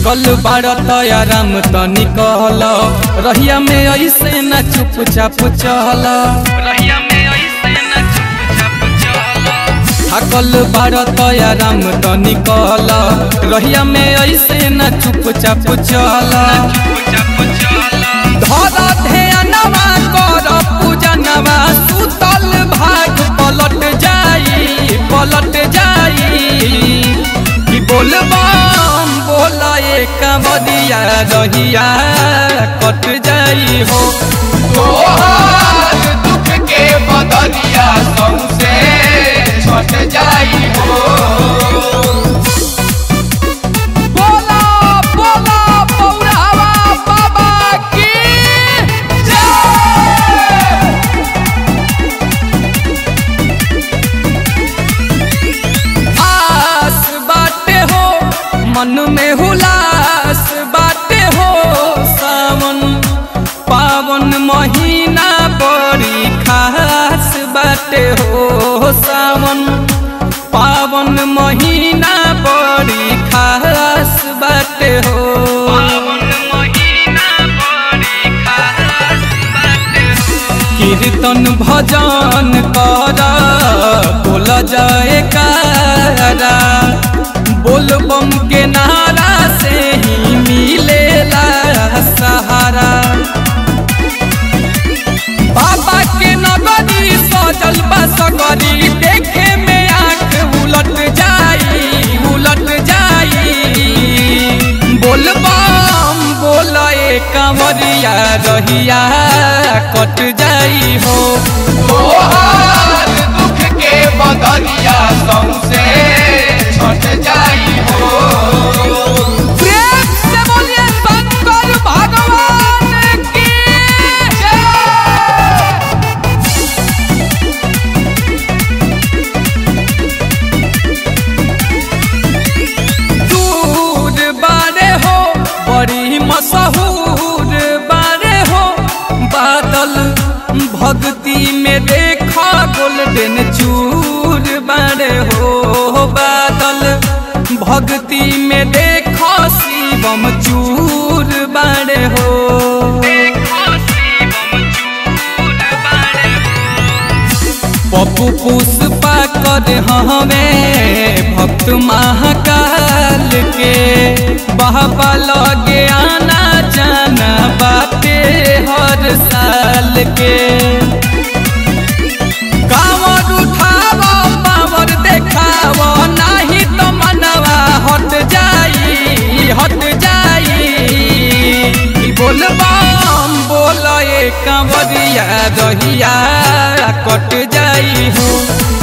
थकल बाड़ तयाराम तनी कहल रहिया में ऐसे न चुपचाप चल रहिया में ऐसे न चुपचाप चल थकल बाड़ तयाराम तनी कहल रहिया में ऐसे न चुपचाप चल धर ध्यानवा कर पूजनवा सुतल भाग पलट जाई पलट जाई कि बोलबम बोला एक बदिया रहिया कट जाई हो तोहार दुख के बदलिया सौसे छट जाई हो बोला बोला पौरावा बाबा की आस बाटे हो मन में हुलास बाटे हो सावन पावन महीना बड़ी खास बाटे हो सावन पावन महीना बड़ी खास बाटे हो पावन महीना बड़ी खास बाटे हो कीर्तन भजन कर बोल जाए कारा बोल बम के नारा से ही मिलेला सहारा बाबा के नगरी सजल बा सगरी देखे में आंख उलट जाई उलट जाई बोल बम बोल कंवरिया रहिया कट जाई हो तोहार दुख के बदलिया सौसे छट जाई हो प्रेम से बोलिए शंकर भगवान की दूर बारे हो बड़ी मशहूर बारे हो बादल भक्ति में देखा गोल्डन चूर बारे हो बादल भक्ति में देखा शिवम चूर बारे हो पप्पू पुष्पा कर हमें भक्त महाकाल के बाबा लगे आना जाना बाते हर साल के कांवर उठाव पावर देखाव नाही तो मनवा हट जाई हट जाई ई बोलबम बोल ए कंवरिया रहिया कट जाई हो